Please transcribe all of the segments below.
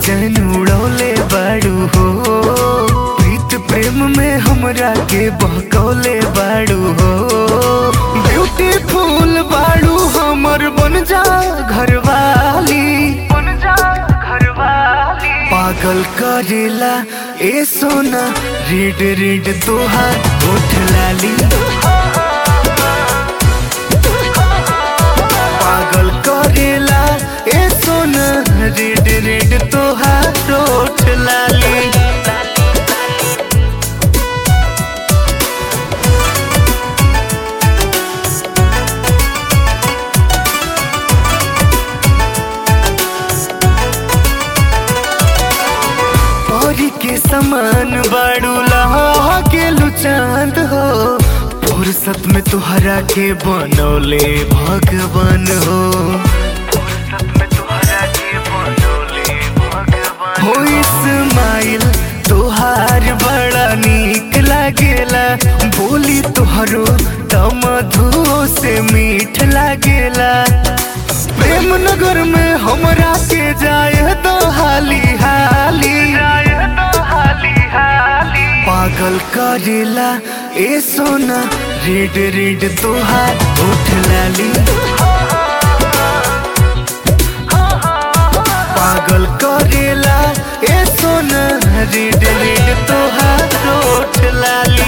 चैन उड़ौले बाड़ू हो प्रीत प्रेम में हमरा के बहकौले बाड़ू हो ब्यूटीफुल बाड़ू हमर बन जा घरवाली बन जा घरवाली पागल करेला ए सोना रेड रेड तोहार होठ लाली पागल करेला ए सोना रेड रेड तोहार होठ लाली परी के समान बाड़ू लहा के लुचांद हो फुर्सत में तुहरा के बनौले भगवान हो फुर्सत में तुहरा के बनौले भगवान हो इस्माइल तुहार बड़ा नीक लागेला बोली तुहरो तमधुओ से मीठ लागेला प्रेम नगर में हमरा के जाए तो हाली हाली पागल करेला ए सोना रेड रेड तोहार होठ लाली पागल करेला ए सोना रेड रेड तोहार होठ लाली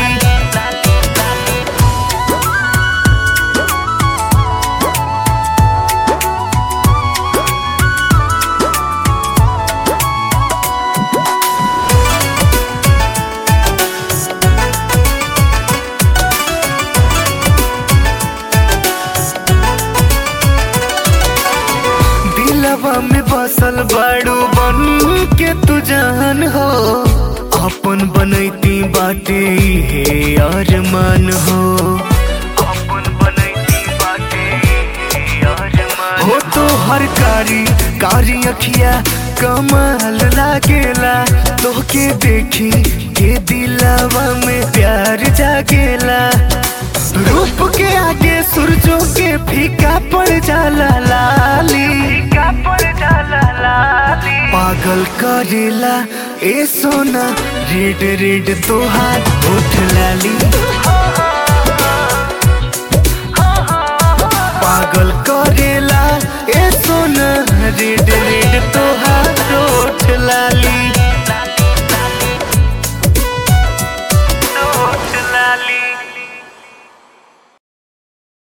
दिलवा में बसल बाड़ू बन के तू जान हो अपन बनैती बाटे हे अरमान हो अपन बनैती बाटे हे अरमान हो तो हर कारी कारी अखिया कमाल लागेला तोहके देखी के दिलवा में प्यार जागेला रूप के आगे सूरजों के फीका पड़ जाला लाली फीका पड़ जाला लाली पागल करेला ए सोना रेड रेड तोहार होठ लाली पागल करेला ए सोना रेड रेड तो